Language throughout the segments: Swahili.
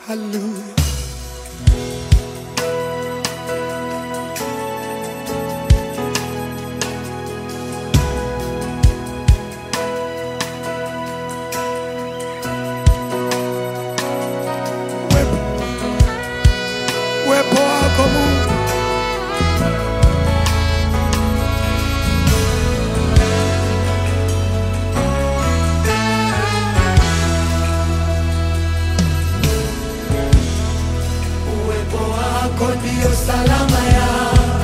Hallelujah. Uwepo uwepo wako Mungu, uwepo wako ndio salama ya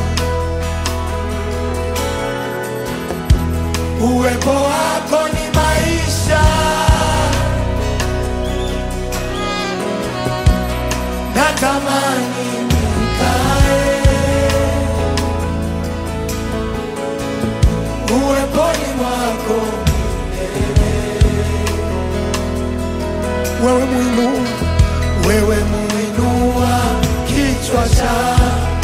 uwepo wako ni maisha natamani nikae uweponi mwako wewe muinua wewe muinua kichwa cha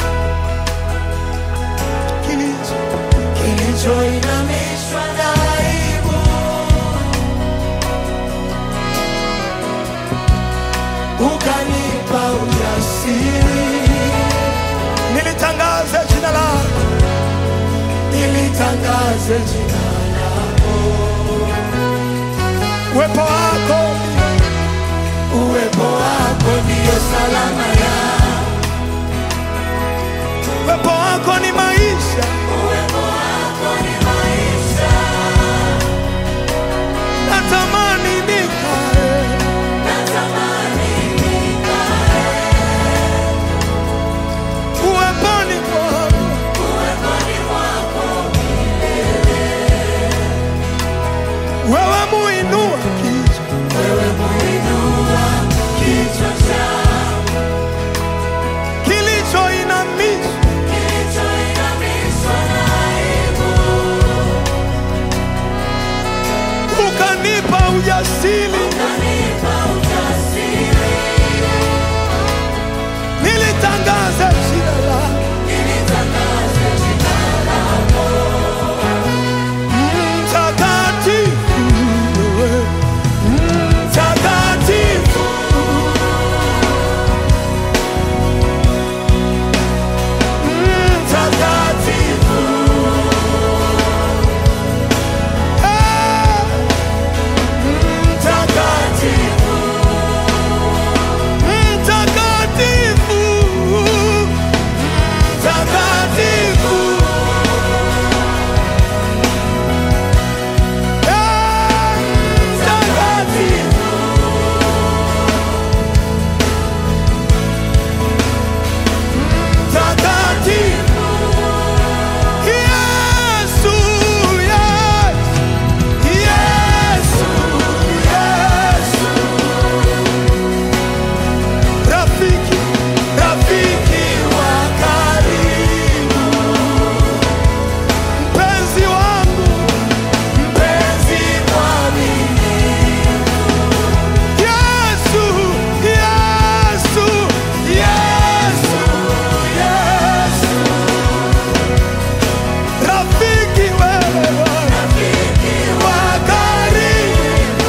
kilicho kilichoinamishwa na aibu ukanipa ujasiri nilitangaze jina lako nilitangaze jina lako uwepo wako uwepo wako ndiyo salama ya uwepo wako ni maisha natamani nikae uweponi mwako wewe muinua kichwa kilichoinamishwa ukanipa ujasiri nilitangaza jina lako mtakatifu wewe, mtakatifu mtakatifu Eh, mtakatifu mtakatifu mtakatifu Eh, mtakatifu mtakatifu Yesu, Yesu, Yesu, rafiki, rafiki wa karibu, mpenzi wangu, mpenzi mwaminifu. Yesu, Yesu, Yesu, Yesu, rafiki wewe wa karibu,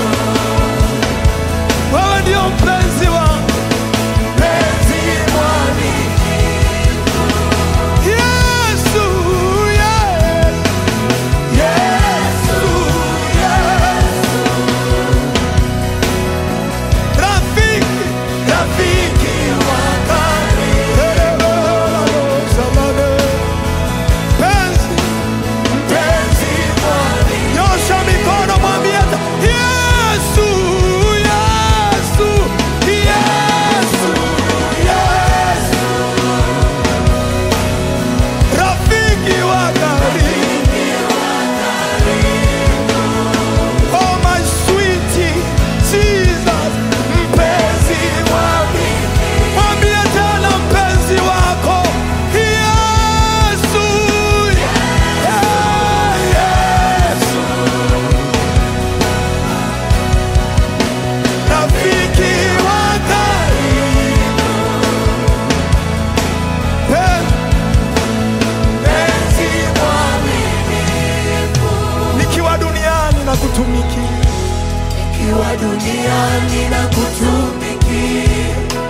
wewe ndio mpenzi wangu, mpenzi mwaminifu. Yesu, Yesu, Yesu, Yesu, rafiki, rafiki wa karibu, mpenzi mpenzi mwaminifu. Nyosha mikono mwambie hata Yesu, Yesu, Yesu, Yesu. Rafiki wa karibu. Oh my sweetie Jesus, mpenzi mwaminifu. Mwambie tena mpenzi wako Yesu, yeah, Yesu. Rafiki wa karibu. Mpenzi mwaminifu. Nikiwa duniani na kutumikia, Nikiwa duniani na kutumikia,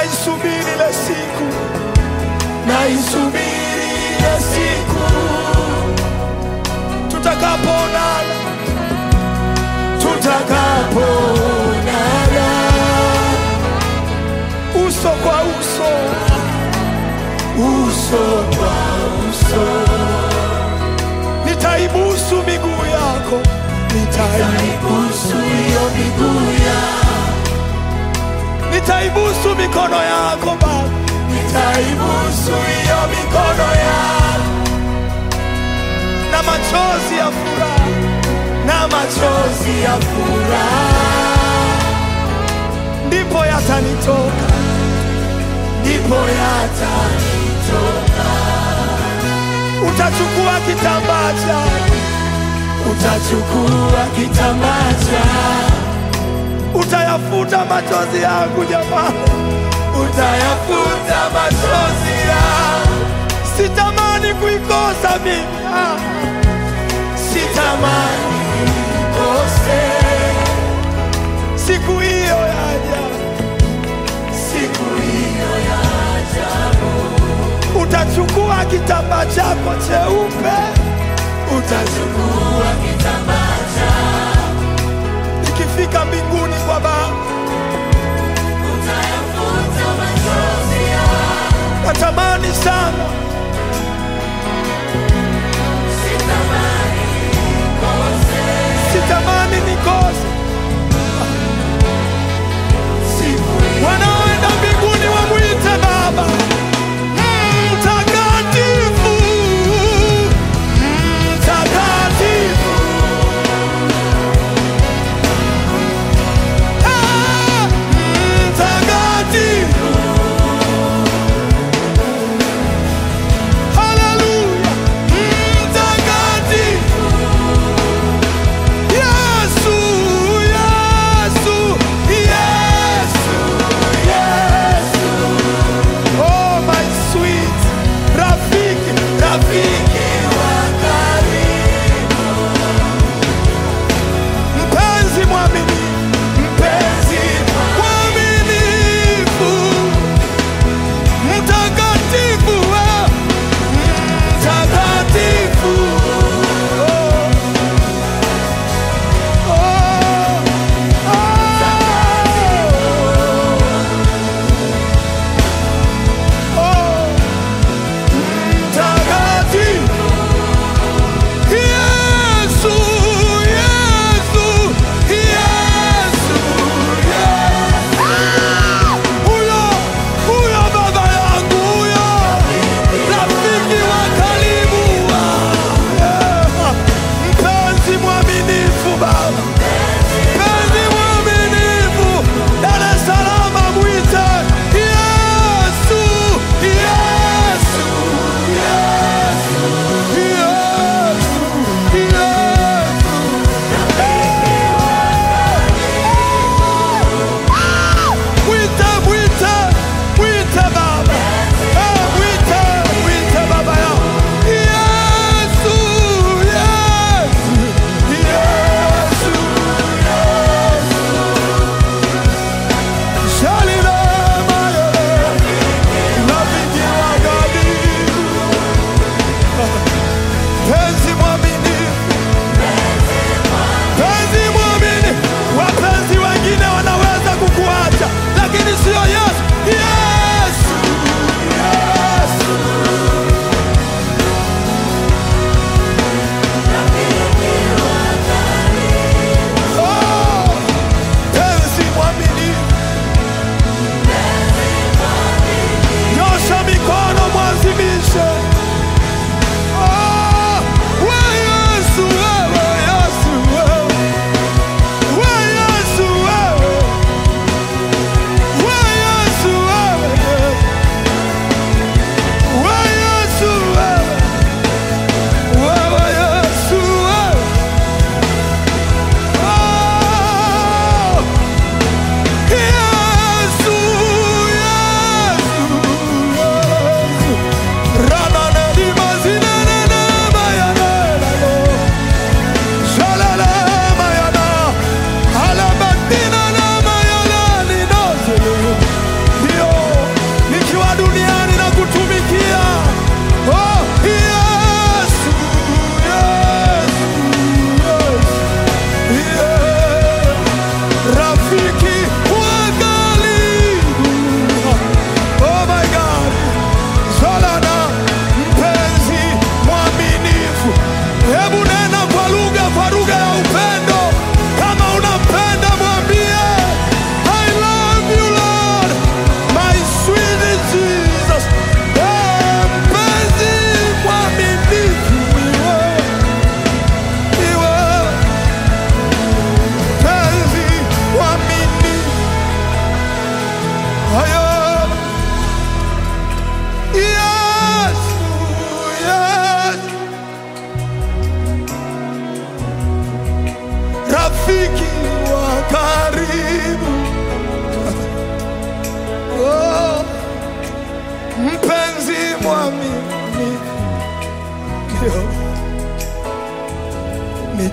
naisubiri ile siku, naisubiri ile siku tutakapoonana, tutakapoonana uso kwa uso, uso kwa uso. Nitaibusu miguu yako, nitaibusu hiyo miguu yako, nitaibusu mikono yako Baba, nitaibusu hiyo mikono yako na machozi ya furaha, na machozi ya furaha ndipo yatanitoka, ndipo yatanitoka. Utachukua kitambaa chako, utachukua kitambaa chako, utayafuta machozi yangu jamani, utayafuta machozi yangu. Sitamani kuikosa mimi, ah. sitamani kuikose siku hiyo yaja, siku hiyo yaja. Utachukua kitambaa chako cheupe, utachukua kitambaa chako, ikifika mbinguni kwa Baba utayafuta machozi yako. Natamani sana sitamani nikose wanaoenda mbinguni wamwite Baba mtakatifu, mtakatifu.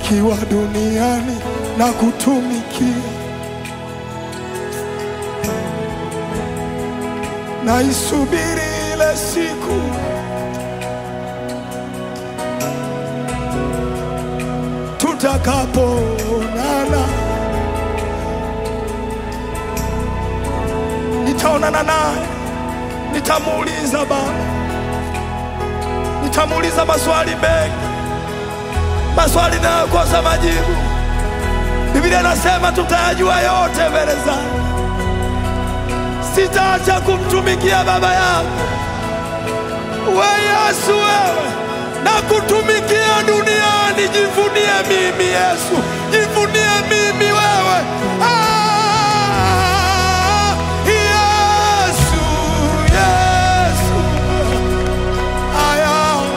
nikiwa duniani na kutumikia, naisubiri ile siku tutakapoonana, nitaonana naye, nitamuuliza Baba, nitamuuliza maswali mengi, maswali nayokosa majibu. Biblia inasema tutayajua yote mbele zake. Sitaacha kumtumikia Baba yangu. We Yesu, wewe na kutumikia duniani. Jivunie mimi Yesu, jivunie mimi wewe. Ah, Yesu, Yesu, aya,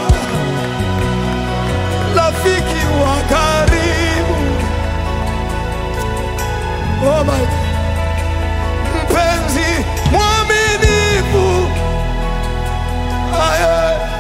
rafiki wa karibu, oh my God. mpenzi mwaminifu, aya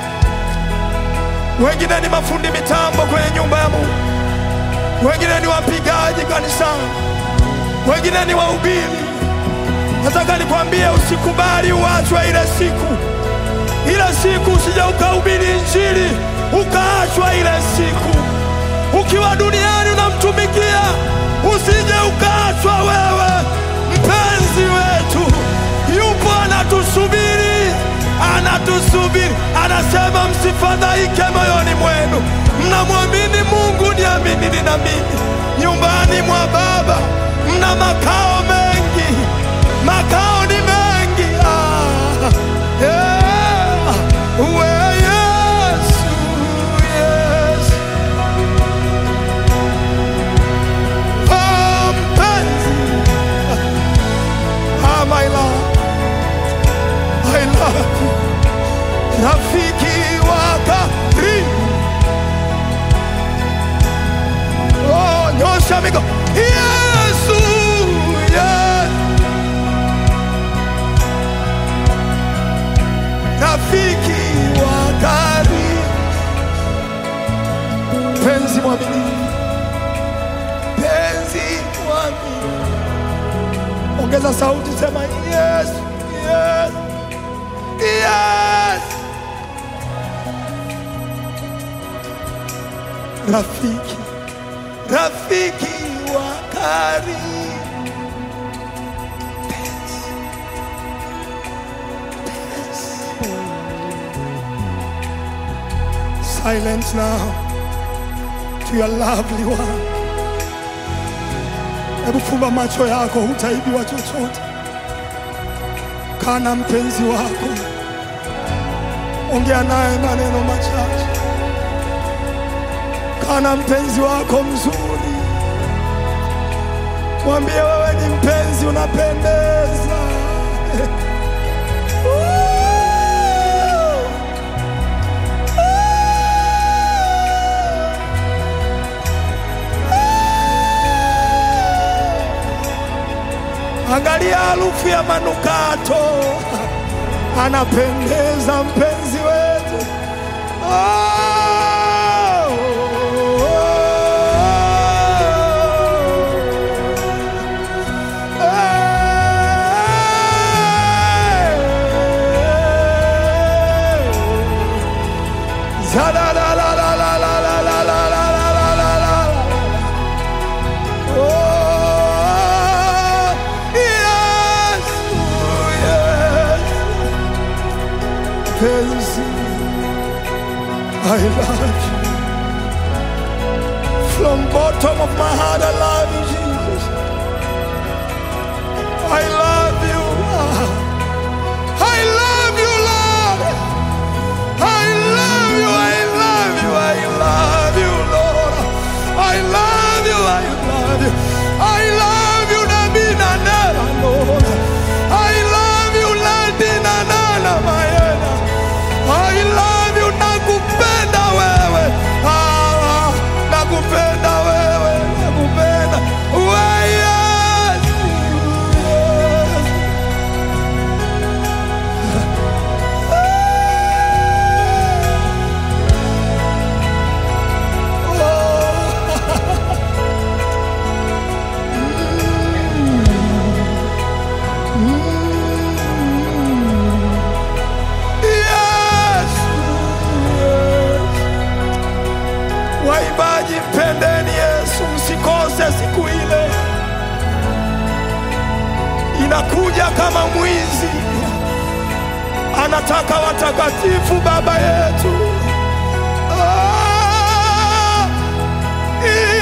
wengine ni mafundi mitambo kwenye nyumba ya Mungu, wengine ni wapigaji kanisani, wengine ni wahubiri. Nataka nikwambie, usikubali uachwe ile siku, ile siku usije ukahubiri Injili ukaachwa ile siku. Ukiwa duniani unamtumikia, usije ukaachwa wewe. Mpenzi wetu yupo anatusubiri, anatusubiri, anasema msifadhaike moyoni mwenu, mnamwamini Mungu, niaminini na mimi. Nyumbani mwa Baba mna makao mengi, makao ni mengi. Ah, yeah. We Yesu, Yesu. Oh, mpenzi. Ah, my love. I love you. Rafiki wa karibu. Oh, nyosha mikono. Yesu, yes. Rafiki wa karibu. Penzi mwaminifu. Penzi mwaminifu. Ongeza sauti, sema yes, yes, yes. Rafiki, rafiki wa karibu. Penzi, penzi. Silence now to your lovely one. Hebu fumba macho yako, hutaibiwa chochote. Kaa na mpenzi wako, ongea naye maneno machache. Kaa na mpenzi wako mzuri, mwambie wewe ni mpenzi, unapendeza. Angalia harufu ya manukato, anapendeza mpenzi wetu. Oh, Oh, yes, yes. Penzi, I love you. From bottom of my heart, I love you, Jesus. I love you. I love you, Lord. I love you. I love you. I love you, Lord. I love you. I love you. I love you, Nabina Nana, Lord. I love you, Ladina Nana, Mayena. I love you, nakupenda wewe. Ah, nakupenda wewe, nakupenda. anakuja kama mwizi, anataka watakatifu, Baba yetu. Ah,